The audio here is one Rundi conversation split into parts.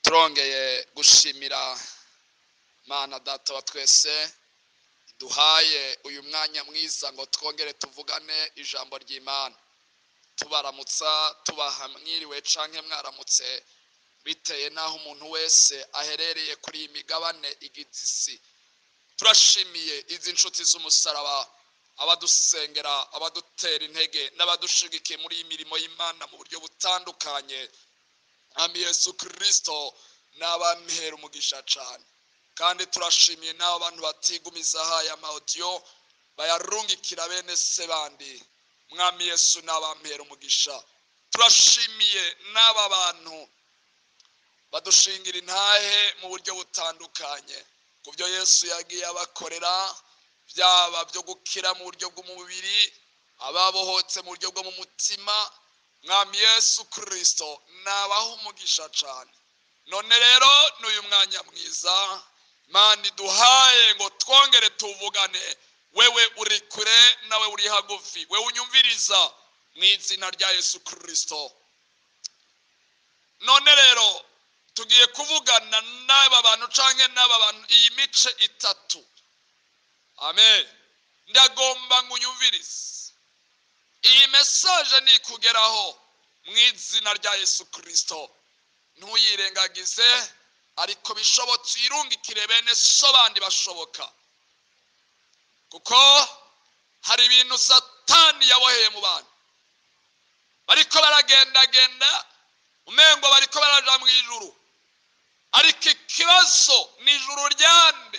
turongeye gushimira mana data wa twese duhaye uyu mwanya mwiza ngo twongere tuvugane ijambo ry'imana tubaramutsa tubaha mwiriwe canke mwaramutse biteye n'aho umuntu wese aherereye kuri iyi migabane igize isi turashimiye izi nshuti z'umusaraba abadusengera abadutera intege n'abadushigikiye muri iyi mirimo y'imana mu buryo butandukanye ami yesu kirisito ni abamihera umugisha cyane kandi turashimiye n'abo bantu batigumiza haya amawudiyo bayarungikira bene se bandi mwami yesu ni abamihera umugisha turashimiye n'aba bantu badushingira intahe mu buryo butandukanye ku byo yesu yagiye abakorera byaba byo gukira mu buryo bw'umubiri ababohotse mu buryo bwo mu mutima mwami yesu kirisito nabaho umugisha cyane none rero ni uyu mwanya mwiza mani duhaye ngo twongere tuvugane wewe uri kure nawe uri hagufi wewe unyumviriza mu izina rya yesu kirisito none rero tugiye kuvugana n'aba bantu cyangwa n'aba bantu iyi mice itatu amen ndagomba ngo unyumvirize iyi mesaje nikugeraho mu izina rya yesu kirisito ntuyirengagize ariko bishobotse uyirungikire bene so bandi bashoboka kuko hari ibintu satani yaboheye mu bantu bariko baragendagenda umengo bariko baraja mu ijuru ariko ikibazo ni ijuru ryande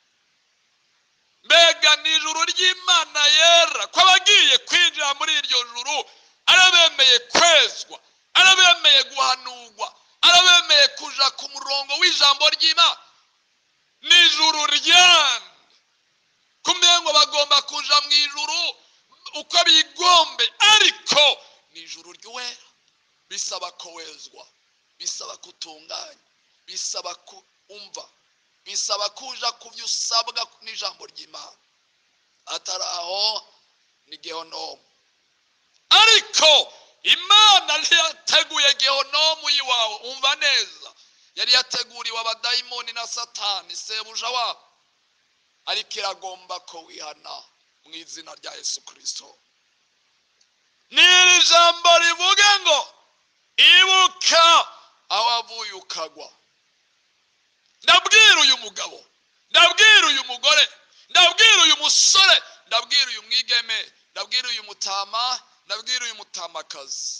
mbega ni ijuru ry'imana yera ko abagiye kwinjira muri iryo juru arabemeye kwezwa arabemeye guhanurwa arabemeye kuja ku murongo w'ijambo ry'imana ni ijuru ryande kumenya ngo bagomba kuja mu ijuru uko bigombe ariko ni ijuru ry'uwera bisaba ko wezwa bisaba kutunganya bisaba kumva bisaba kuja ku byo usabwa n'ijambo ry'imana atari aho ni gehonomu ariko imana ntiyateguye gehonomu y'iwawe umva neza yari yateguriwe abadayimoni na satani sebuja wabo ariko iragomba ko wihana mu izina rya yesu kirisito ni iri jambo rivuga ngo ibuka aho wavuye ukagwa ndabwira uyu mugabo ndabwira uyu mugore ndabwira uyu musore ndabwira uyu mwigeme ndabwira uyu mutama ndabwira uyu mutamakazi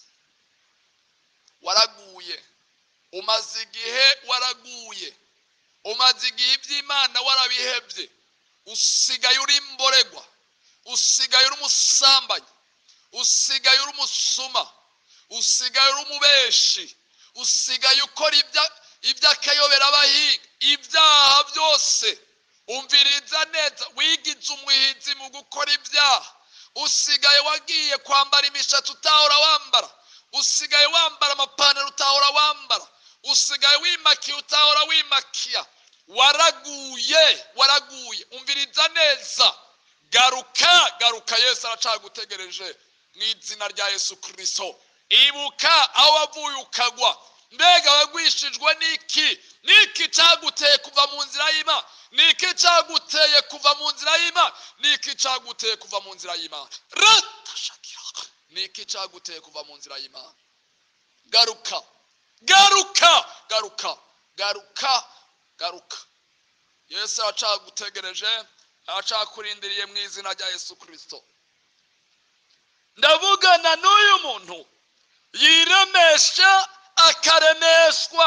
waraguye umaze igihe waraguye umaze igihe iby'imana warabihebye usigaye uri imboregwa usigaye uri umusambanyi usigaye uri umusuma usigaye uri umubeshi usigaye ukora iby'akayobera abahinga ibyaha byose umviriza neza wigize umuhizi mu gukora ibyaha usigaye wagiye kwambara imishatsi utahora wambara usigaye wambara amapantaro utahora wambara usigaye wimakiye utahora wimakiya waraguye waraguye umviriza neza garuka garuka yesu aracagutegereje mu izina rya yesu kirisito ibuka aho wavuye ukagwa mbega wagwishijwe n'iki n'iki cyaguteye kuva mu nzira y'imana n'iki cyaguteye kuva mu nzira y'imana n'iki cyaguteye kuva mu nzira y'imana ratashakira n'iki cyaguteye kuva mu nzira y'imana garuka garuka garuka garuka garuka yesu aracagutegereje aracakurindiriye mu izina rya yesu kirisito ndavugana n'uyu muntu yiremesha akaremeshwa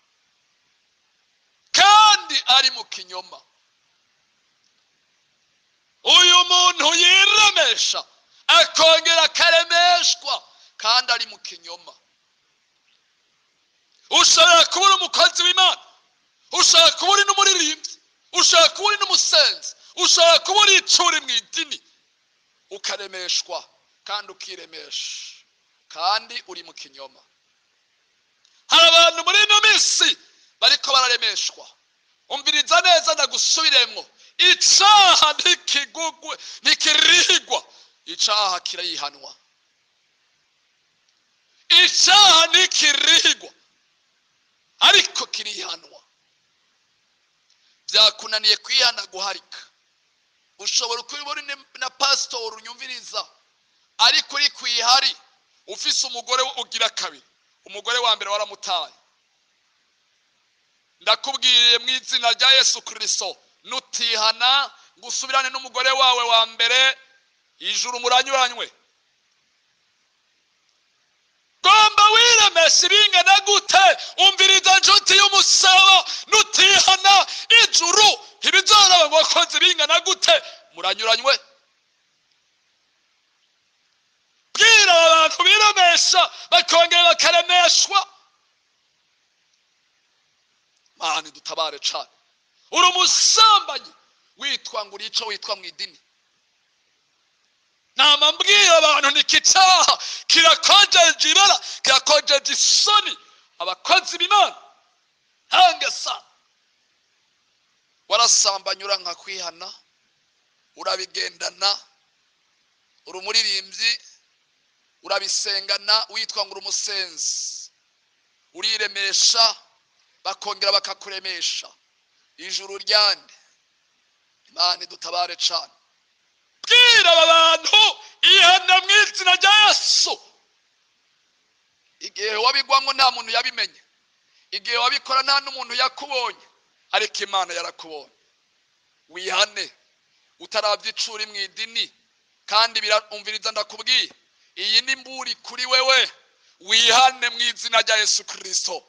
kandi ari mu kinyoma uyu muntu yiremesha akongera akaremeshwa kandi ari mu kinyoma ushobora kuba uri umukozi w'imana ushobora kuba uri n'umuririmbyi ushobora kuba uri n'umusenzi ushobora kuba uri icuri mu idini ukaremeshwa kandi ukiremesha kandi uri mu kinyoma hari abantu muri ino minsi bariko bararemeshwa umviriza neza ndagusubiremwo icaha ntikigugwe ntikirigwa icaha kirayihanwa icyaha ntikirigwa ariko kiri byakunaniye kwihana guharika ushobora kuba uri na pasitori unyumviriza ariko uri ku ihari ufise umugore ugira kabiri umugore wa mbere waramutaye ndakubwiriye mu izina rya yesu kirisito nutihana ngo usubirane n'umugore wawe wa mbere ijuru muranyuranywe gomba wiremesha ibingana gute umviriza nshuti y'umusabo nutihana ijuru ntibizoraba ngo wakoze ibingana gute muranyuranywe bwira abantu biremesha bakongera bakaremeshwa mani dutabare cane uri umusambanyi witwa ngo urico witwa mu idini nama mbwira abantu niki cyaha kirakojeje ibara kirakojeje isoni abakozi b'imana hangesa warasambanye uranka kwihana urabigendana uri umuririmbyi urabisengana witwa ngo uri umusenzi uriremesha bakongera bakakuremesha ijuru ryande imana idutabare cane bwira aba bantu ihana mu izina rya yesu igihe wabigwamo nta muntu yabimenye igihe wabikora nta n'umuntu yakubonye ariko imana yarakubonye wihane utarabya icuri mu idini kandi birumviriza ndakubwiye iyi ni mburi kuri wewe wihane mu izina rya yesu kirisito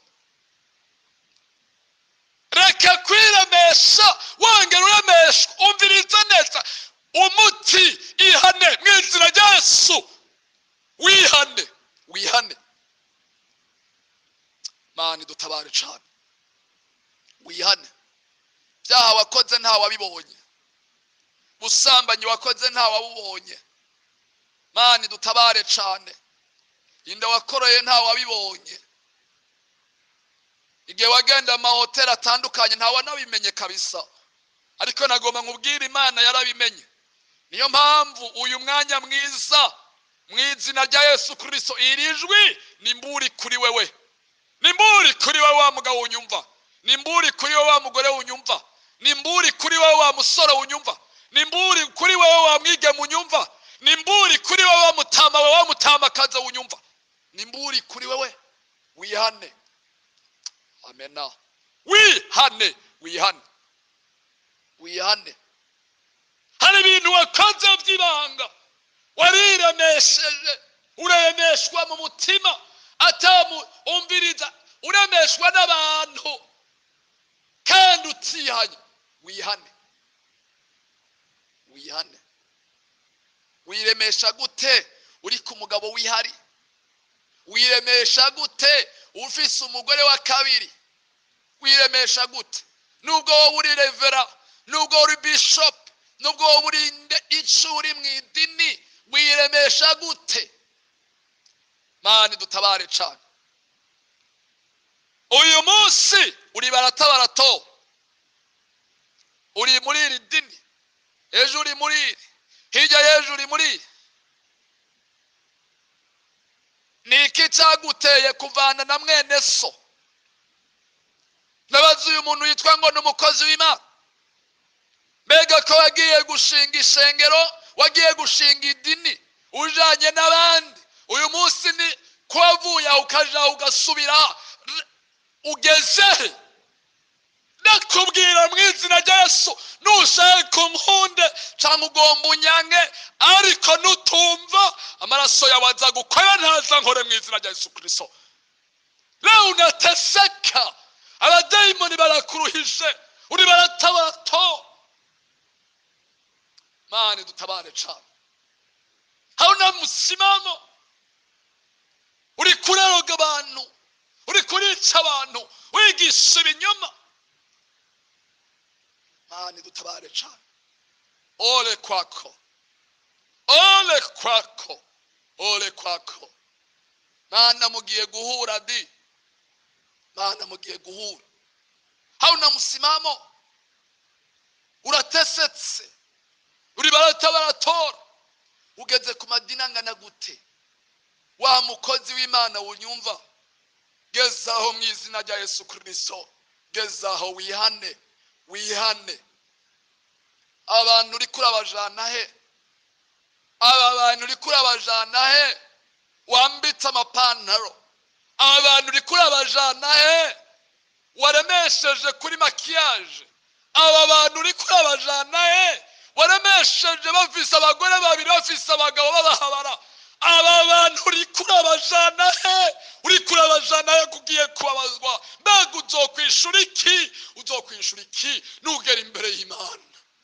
reka kwiremesha wongera uremeshwa umviriza neza umuti ihane mu izina rya yesu wihane wihane mani dutabare cane wihane byaha wakoze nta wabibonye busambanyi wakoze nta wabubonye mani dutabare cane inda wakoreye nta wabibonye igihe wagenda mu mahoteli atandukanye nta wanabimenye kabisa ariko nagomba nkubwire imana yarabimenye niyo mpamvu uyu mwanya mwiza mu izina rya yesu kirisito iri jwi ni mburi kuri wewe ni mburi kuri wowe wa mugabo unyumva ni mburi kuri wowe wa mugore unyumva ni mburi kuri wowe wa musore unyumva ni mburi kuri wowe wa mwigeme unyumva ni mburi kuri wowe wa mutama wa mutamakazi unyumva ni mburi kuri wewe wihane amena wihane wihane wihane hari ibintu wakoze by'ibanga wariremesheje uremeshwa mu mutima atamuumviriza uremeshwa n'abantu kandi utihanye wihane wihane wiremesha gute uri ku mugabo wihari wiremesha gute ufise umugore wa kabiri wiremesha gute nubwo wowe uri revera nubwo uri bishop nubwo wowe uri icuri mu idini wiremesha gute mani dutabare cane uyu munsi uri barata barato uri muri iri dini ejo uri muri iri hirya y'ejo uri muri iri ni iki cyaguteye kuvana na mwene so nabaza uyu muntu yitwa ngo ni umukozi w'imana mbega ko wagiye gushinga ishengero wagiye gushinga idini ujanye n'abandi uyu munsi ni ko wavuye aho ukaja ugasubira ugezehe ndakubwira mu izina rya yesu nushaka umpunde cyangwa ugomba unyange ariko nutumva amaraso yawe aza gukora ntaza nkore mu izina rya yesu kirisito leo unateseka abadayimoni barakuruhije uri baratabato mani dutabare cane hauna msimamo uri kureroga abantu uri kurica abantu wigisha ibinyoma mani dutabare cane ole kwako ole kwako ole kwako mana mugiye guhura di mana mugiye guhura hauna msimamo uratesetse uri barata baratora ugeze ku madini angana gute wa mukozi w'imana wunyumva gezaho mu izina rya yesu kirisito gezaho wihane wihane abantu uri kurabajana he aba bantu uri kurabajana he wambitse amapantaro aba bantu uri kurabajana he waremesheje kuri makiyaje aba bantu uri kurabajana he waremesheje bafise abagore babiri bafise abagabo babahabara aba bantu uri kurabajana he uri kurabajana he kugiye kubabazwa mbega uzokwishura iki uzokwishura iki nugera imbere y'imana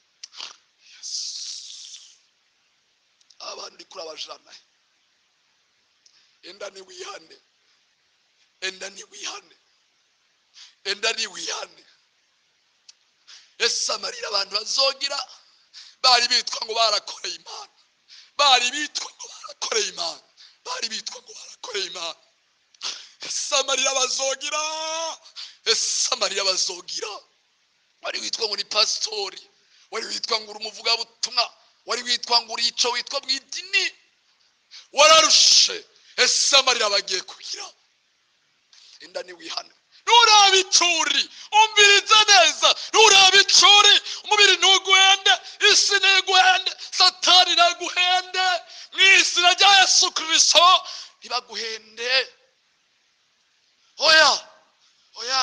abantu uri kurabajana he enda niwihane enda niwihane enda niwihane ese amarira abantu bazogira bari bitwa ngo barakoreye imana bari bitwa ngo barakoreye imana bari bitwa ngo barakoreye imana ese amarira bazogira ese amarira bazogira wari witwa ngo ni pasitori wari witwa ngo uri umuvugabutumwa wari witwa ngo uri ico witwa mu idini wararushe ese amarira bagiye kugira inda niwihane nuraba icuri umviriza neza nuraba icuri umubiri ntuguhende isi ntiguhende satani ntaguhende mu izina rya yesu kirisito ntibaguhende oya oya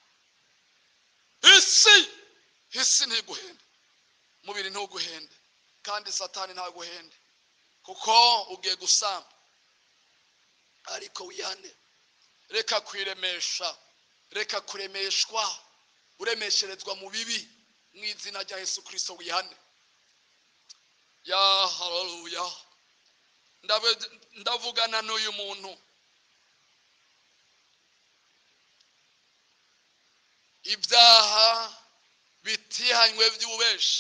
isi isi ntiguhende umubiri ntuguhende kandi satani ntaguhende kuko ugiye gusamba ariko wihane reka kwiremesha reka kuremeshwa uremesherezwa mu bibi mu izina rya yesu kirisito wihane ya haleluya Ndabe- ndavugana n'uyu muntu ibyaha bitihanywe by'ububeshi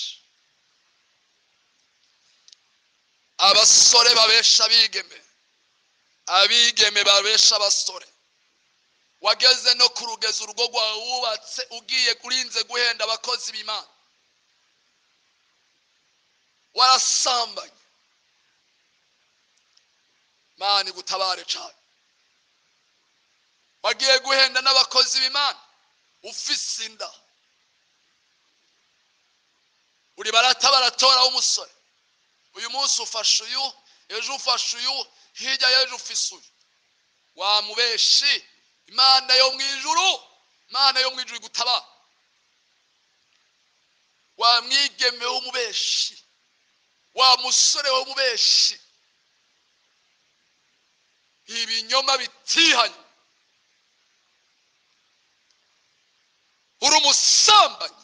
abasore babesha abigeme abigeme babesha abasore wageze no ku rugezi urugo rwawe wubatse ugiye urinze guhenda abakozi b'imana warasambanye mani gutabare cyane wagiye guhenda n'abakozi b'imana ufise inda uri barata baratoraho umusore uyu munsi ufashe uyu ejo ufashe uyu hirya y'ejo ufise uyu wamubeshi imana yo mu ijuru imana yo mu ijuru igutabara wa mwigeme w'umubeshi wa musore w'umubeshi ibinyoma bitihanye uri umusambanyi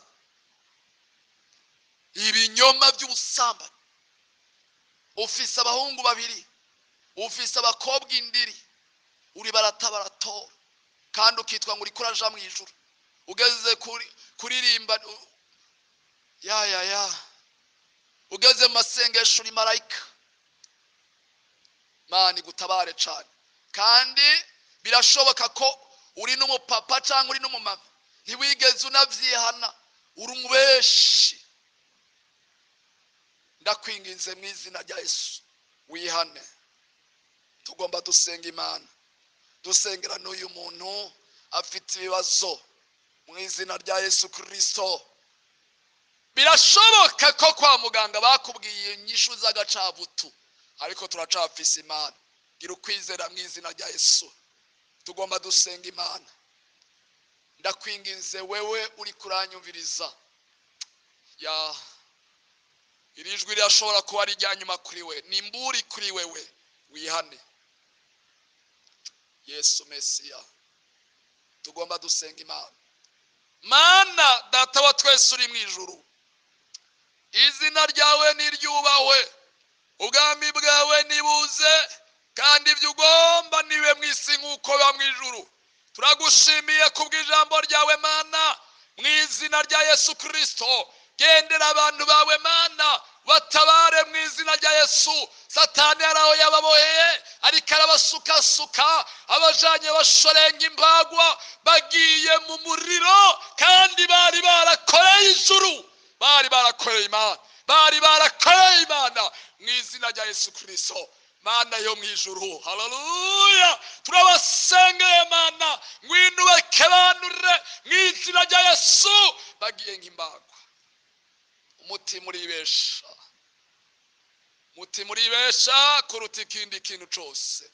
ibinyoma by'ubusambanyi ufise abahungu babiri ufise abakobwa indiri uri barata baratora kandi ukitwa ngo uri kuraja mu ijuru ugeze kuri kuririmba u- ya ya ya ugeze mu masengesho uri marayika mani gutabare cyane kandi birashoboka ko uri n'umupapa cyangwa uri n'umumama ntiwigeze unabyihana uri umubeshi ndakwinginze mu izina rya yesu wihane tugomba dusenga imana dusengera n'uyu muntu afite ibibazo mu izina rya yesu kirisito birashoboka ko kwa muganga bakubwiye inyishu z'agacabutu ariko turacafise imana gira ukwizera mu izina rya yesu tugomba dusenga imana ndakwinginze wewe uri kuranyumviriza ya iri jwi rirashobora kuba ari irya nyuma kuri we ni imburi kuri wewe wihane yesu mesiya tugomba dusenga imana mana data wa twese uri mu ijuru izina ryawe niryubahwe ubwami bwawe nibuze kandi ibyo ugomba niwe mu isi nk'uko biba mu ijuru turagushimiye kubw'ijambo ryawe mana mu izina rya yesu kirisito gendera abantu bawe mana batabare mu izina rya yesu satani hari aho yababoheye ariko arabasukasuka abajanye bashorenga imbagwa bagiye mu muriro kandi bari barakoreye ijuru bari barakoreye imana bari barakoreye imana mu izina rya yesu kirisito mana yo mu ijuru haleluya turabasengeye mana ngwino ubakebanure mu izina rya yesu bagiye nk'imbagwa umutima uribesha umutima uribesha kuruta ikindi kintu cyose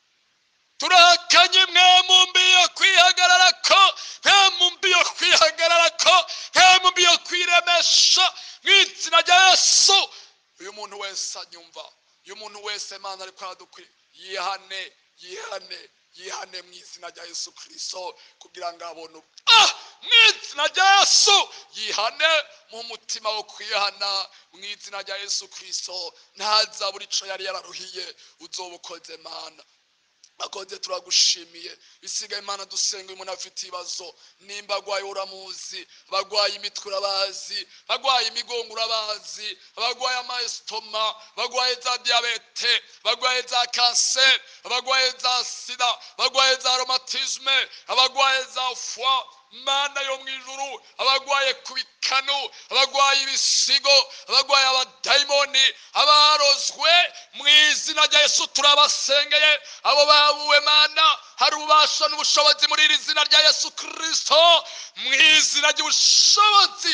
turakanye mwe mu mbi yo kwihagarara ko mwe mu mbi yo kwihagarara ko mwe mu mbi yo kwiremesha mu izina rya yesu uyu muntu wese anyumva uyu muntu wese mana ariko aradukwiye yihane yihane yihane mu izina rya yesu kirisito kugira ngo abone ubu ah mu izina rya yesu yihane mu mutima wo kwihana mu izina rya yesu kirisito ntazabura icyo yari yararuhiye uzoba ukoze mana akoze turagushimiye bisigaye imana dusenga uyu muntu afite ibibazo nimba agwaye uramuzi abagwaye imitwe urabazi abagwaye imigongo urabazi abagwaye amayesitoma abagwaye za diyabete abagwaye za kanseri abagwaye za sida abagwaye za romatizme abagwaye za fwa mana yo mu ijuru abagwaye ku bikanu abagwaye ibisigo abagwaye abadayimoni abarozwe mu izina rya yesu turabasengeye abo babuwe mana hari ububasha n'ubushobozi muri iri zina rya yesu kirisito mu izina ry'ubushobozi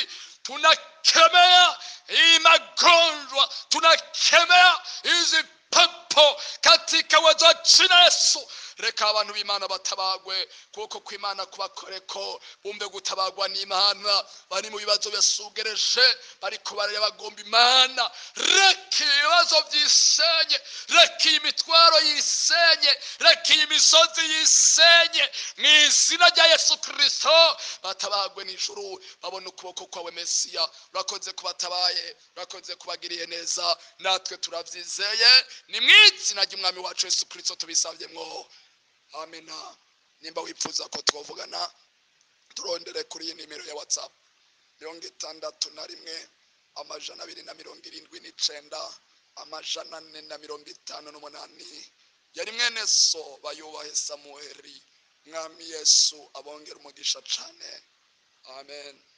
tunakemea hii magonjwa tunakemea hizi pepo katika uwezo wa jina yesu reka abantu b'imana batabagwe kuko kw'imana kubakoreko bumve gutabagwa n'imana bari mu bibazo bisugereje bariko barareba bagomba imana reka ibibazo byisenye reka iyi mitwaro yisenye reka iyi misozi yisenye mu izina rya yesu kirisito batabagwe n'ijuru babone ukuboko kwawe mesiya urakoze kubatabaye urakoze kubagiriye neza natwe turabyizeye ni mu izina ry'umwami wacu yesu kirisito tubisabyemwo amena nimba wifuza ko twavugana turondere kuri iyi nimero ya watsapu mirongo itandatu na rimwe amajana abiri na mirongo irindwi n'icenda amajana ane na mirongo itanu n'umunani yari mwene so bayubahe samuheri mwami yesu abongera umugisha cane amen